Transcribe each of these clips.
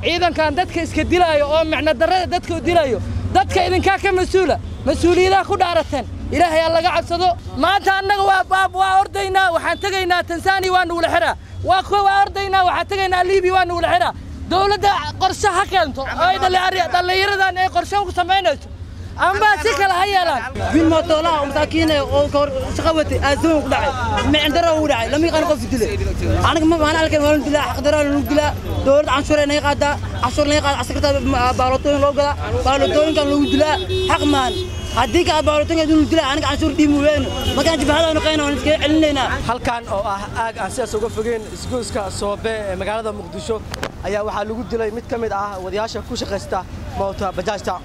ciidankan dadka iska dilaayo oo micno darrada dadka u dilayo dadka idinkaa ka mas-uula mas-uuliyadaha ku dhaarateen ilaahay ha laga cabsado maanta annaga waa baab waa ordaynaa waxaan tegaynaa tansaaniya waa nugula xiraa waa kuwa waa ordaynaa waxaan tegaynaa liibiya waa nugula xiraa dowladda qorshe ha keento oo ay dhallinyaradan ay qorshe ku samaynayso amba si kale ha yeelaan wiil mootoolaha oo masaakiin ah oo kahor shaqo watay aasiman ku dhacay micindaro ugu dhacay lama yaqaan qof dilay aniga ma baan halkan waa dilaa xaqdaro lagu dilaa dowladda canshuur ay naga qaadaa canshuur naga qaada askarta baalotooyin loo gadaa baalotooyinkan lagu dilaa xaq maan haddii ka baalotooyinka lagu dilaa aniga canshuur dhiimi weyno markaan jibahada nuqayna waan iskaga celinaynaa halkan oo ah aag aan sidaas uga fogeen isgoyska soobe ee magaalada muqdisho ayaa waxaa lagu dilay mid ka mid ah wadayaasha ku shaqaysta moota bajaajta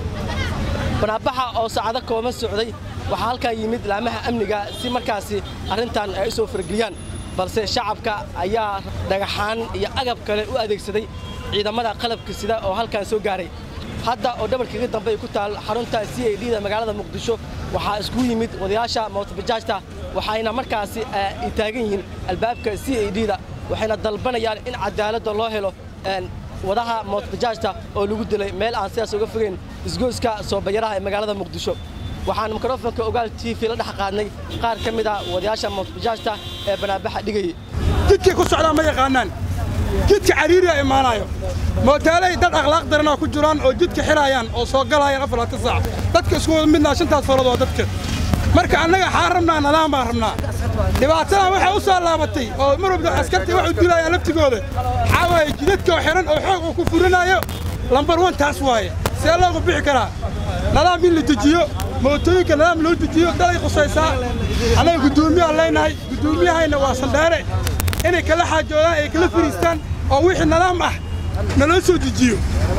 banaabaxa oo saacado kooban socday waxaa halkan yimid laamaha amniga si markaasi arrintan ay u soo fargeliyaan balse shacabka ayaa dhagaxaan iyo agab kale u adeegsaday ciidamada qalabka sida oo halkan soo gaaray hadda oo dhabarkaga dambe ay ku taal xarunta c a d da magaalada muqdisho waxaa iskugu yimid wadayaasha mootobajaajta waxayna markaasi ay taagan yihiin albaabka c a d da waxayna dalbanayaan in cadaaladda loo helo wadaha mootobajaajta oo lagu dilay meel aan sidaas uga fogeyn isgoyska soobayaraha ee magaalada muqdisho waxaan mikrofonka ogaal t v la dhex qaadnay qaar ka mid ah wadayaasha mootobajaajta ee banaabaxa dhigayay jidkay ku socdaan ma yaqaanaan jidka cariiriya imaanayo mootaaley dad akhlaaq daranaa ku jiraan oo jidka xiraayaan oo soo galayaan afarlaatan saac dadka isku wada midnaa shantaas farood waa dadka marka annaga xaan rabnaa nadaam baan rabnaa dhibaatadan waxay u soo laabatay oo mar walba askartii wax u dilayaan laftigooda waxaa waaye jidadkoo xiran oo xoog uu ku furinayo lambar wan taas waaye see loogu bixi karaa nadaam in la dejiyo mootooyinka nadaam loo dejiyo dalay qusaysaa annaga guddoomiyahan leenahay guddoomiyahayna waa sandheere inay kala xaajoodaan ay kala fariistaan oo wixii nadaam ah naloo soo dejiyo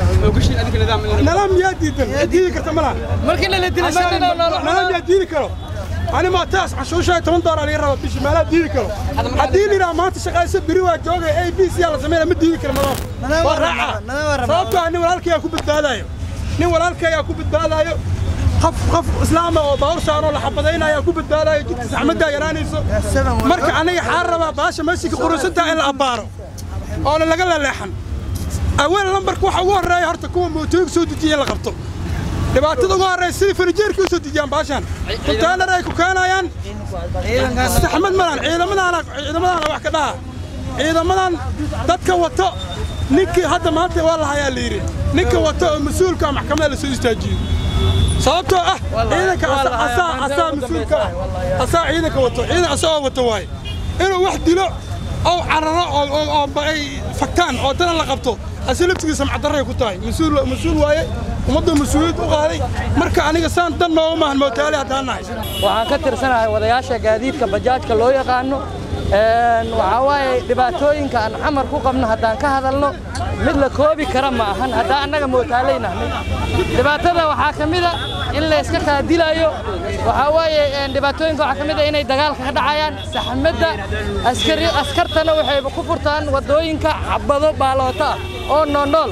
nadaam yaa diidan diidi karta malaha markii la dilo nadaam yaa diidi karo ani maa taas canshuushaa toban doolar laga raba bishii meelaa diidi karo haddii lidhaa maanta shaqayso beri waa joogay a b c la sameynaya ma diidi karo nadaam waa raaca sababtoo ah nin walaalkayaa ku badbaadaayo nin walaalkayaa ku badbaadaayo qof qof islaama oo baawur saaroo la xabadaynaya ku badbaadayo jidka saxmaddaa yaraanayso marka aniga xaan rabaa baasha meeshii qurusantaa in la abbaaro oona laga laleexan aweel lambarka waxa ugu horreeya horta kuwa mootooyinka soo dejiya in la qabto dhibaatada ugu horreysa sidii fanijeerka u soo dejiyaan baashaan konteenar ay ku keenayaan saxmad malan ciidamadaana ciidamadaana wax ka dhaha ciidamadan dadka wato ninkii hadda maanta waa la hayaa la yidhi ninka wato oo mas-uulka maxkamadda la soo istaajiyo sababtoo ah ciidanka asaa asaa mas-uulka ah asaa ciidanka wato ciidan asagoo wato waaye inuu wax dilo oo cararo oo ay faktaan oo dana la qabto ase laftigiisa macdarray ku tahay mas-uul mas-uul waaye ummadda mas-uuliyad u qaaday marka aniga saan dan nooga maahan mootaali haddaan nahay waxaan ka tirsanahay wadayaasha gaadiidka bajaajka loo yaqaano waxaa waaye dhibaatooyinka aan xamar ku qabno haddaan ka hadalno mid la koobi kara ma ahan haddaan annaga mootaalaynahnay dhibaatada waxaa ka mida in la iska kaadilayo waxaa waaye dhibaatooyinka waxaa ka mid a inay dagaalka ka dhacayaan saxmadda askari askartana waxay ku furtaan waddooyinka xabado baaloota ah oo noolnool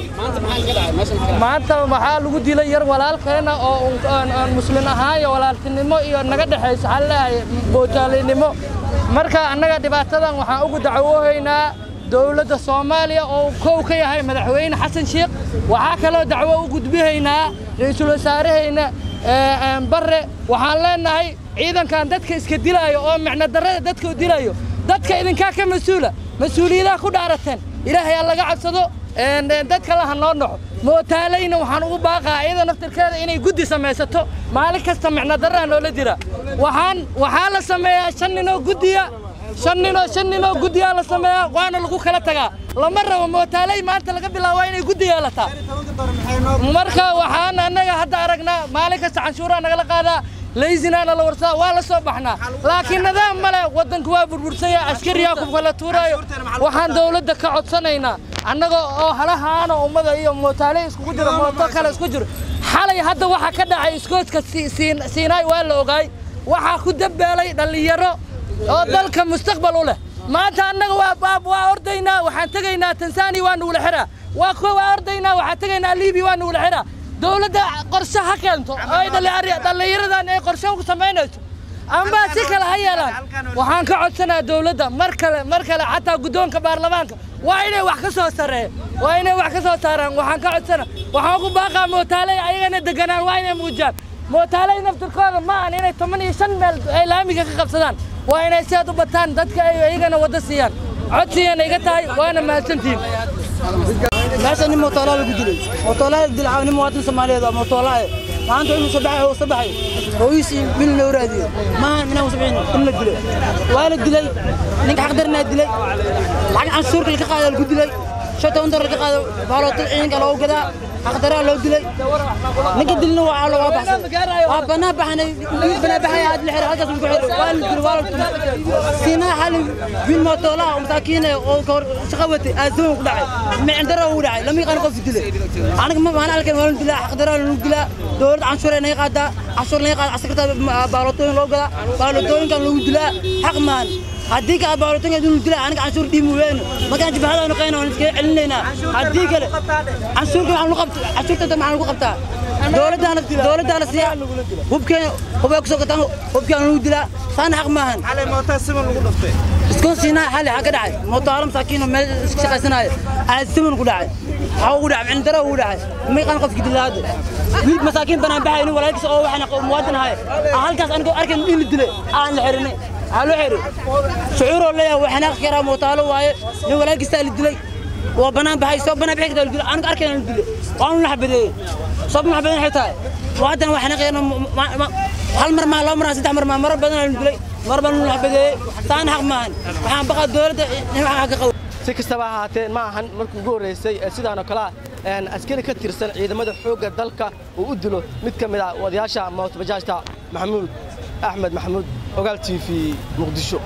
maanta waxaa lagu dilay yar walaalkeena oo muslin ahaan iyo walaaltinimo iyo naga dhexayso waxaa leeyahay mootaalaynimo marka annaga dhibaatadan waxaan ugu dacwoohaynaa dowladda soomaaliya oo kow ka yahay madaxweyne xasan sheekh waxaa kaloo dacwo u gudbihaynaa ra'iisul wasaarahayna barre waxaan leenahay ciidankan dadka iska dilaayo oo micno darrada dadka u dilayo dadka idinkaa ka mas-uula mas-uuliyadaha ku dhaarateen ilaahay ha laga cabsado dad kale ha noo noco mootaalayna waxaan ugu baaqaa iyada naftirkeeda inay guddi samaysato maalin kasta micno darraha noola dira waxaan waxaa la sameeyaa shan ninoo guddiya shan ninoo shan ninoo guddiyaa la sameeyaa waana lagu kala tagaa lama rabo mootaalay maanta laga bilaabaa inay guddi yeelataa marka waxaan annaga hadda aragnaa maalin kasta canshuuraha nagala qaadaa laysinaana la warsadaa waa la soo baxnaa laakiin nidaam male waddanku waa burbursanya askariyaa ku kala tuuraayo waxaan dowladda ka codsanaynaa annaga oo halahaana ummada iyo mootaale iskugu jiro mooto kale isku jiro xalay hadda waxaa ka dhacay iskooska siinaay waa la ogaay waxaa ku dambeelay dhallinyaro oo dalka mustaqbal u leh maanta annaga waa baab waa ordaynaa waxaan tegaynaa tansaaniya waa nugula xiraa waa kuwa waa ordaynaa waxaan tegaynaa liibiya waa nugula xiraa dowladda qorshe ha keento oo ay dhallinyaradan ay qorshe ku samaynayso ambaa si kale ha yeelaan waxaan ka codsanaa dowladda mar kale mar kale xataa guddoonka baarlamaanka waa inay wax ka soo sareeyaan waa inay wax ka soo saaraan waxaan ka codsana waxaan ku baaqaa mootaaley ayagana deganaan waa inay muujiyaan mootaaley naftirkooda ma ahan inay toban iyo shan meel ay laamiga ka qabsadaan waa inay sidaad u bataan dadka ay ayagana wadda siiyaan codsigana iga tahay waana mahadsantihiin meesha nin mootolaa lagu dilay mootolaa dilaa nin muwaadin soomaaliyeed waa mootolaa maanta inuu sabaxay oo sabaxay hooyisii bil loo raadiyo maahan minaan sabixin in la dilay waa la dilay ninka xaqdarnaa dilay lacag canshuurka laga qaada lagu dilay shan toban dolar laga qaado baalooto ciidanka loogu gadaa xaqdaraa loo dilay ninka dilna waa looga baxsaday waa banaa baxanay banaa baxay aad la xiray halkaas lagu xiray waa la dilay waa la tumay siinaa xali bil mootolaa oo masaakiin oo ka hor shaqo watay aasaman ku dhacay micindaro uu dhacay lama yaqaan qof dilay aniga ma baan alkan waa la dilaa xaqdaraa lagu dilaa dowladda canshuur naga qaadaa canshuur naga qaada askarta baalotooyin loo gadaa baalotooyinkan lagu dilaa xaq maan haddii ka baalotooyinka lagu dilaa aniga canshuur dhiimu weyno markaan jibhada noqayna waan iskaga celinaynaa haddii kale canshuurka waxaan lagu qabtaa canshuurta maxaa lagu qabtaa dowladdaana dowladdaana siya hubkeen hubay kusoo gataan hubkaan lagu dilaa saana xaq maahan iskoo siinaa xali xaa ka dhacay mootaalo masaakiin oo meel iska shaqaysanaayo aasiman ku dhacay waxaa ugu dhacay cilindaro ugu dhacay ma yaqaan qofki dilaada wiil masaakiin banaan baxay nin walaalkiis oo waxaan muwaadin ahay halkaas anigoo arkayn in la dilay aan la xirinay waxaa loo xiray shucuuroo leeyahay waa xanaaqi karaa mootaalo waaye nin walaalkiisaa la dilay waa banaan baxay soo banaan bixi kartaa la dilay aniga arkayn la dilay waanu la xabadeeyey soo ma xabadeyn waxay tahay muwaadin waa xanaaqayana hal mar maa laba mar saddex mar maa marar badan la dilay mar baan la xabadeeyey saana xaq maahan waxaan baqaa dowladda in wax ka qabo si kastaba ha ahaatee ma ahan markii ugu horreysay ee sidaan oo kale ah een askari ka tirsan ciidamada xoogga dalka uu u dilo mid ka mid ah wadayaasha mootbajaajta maxamuud axmed maxamuud ogaal t v muqdisho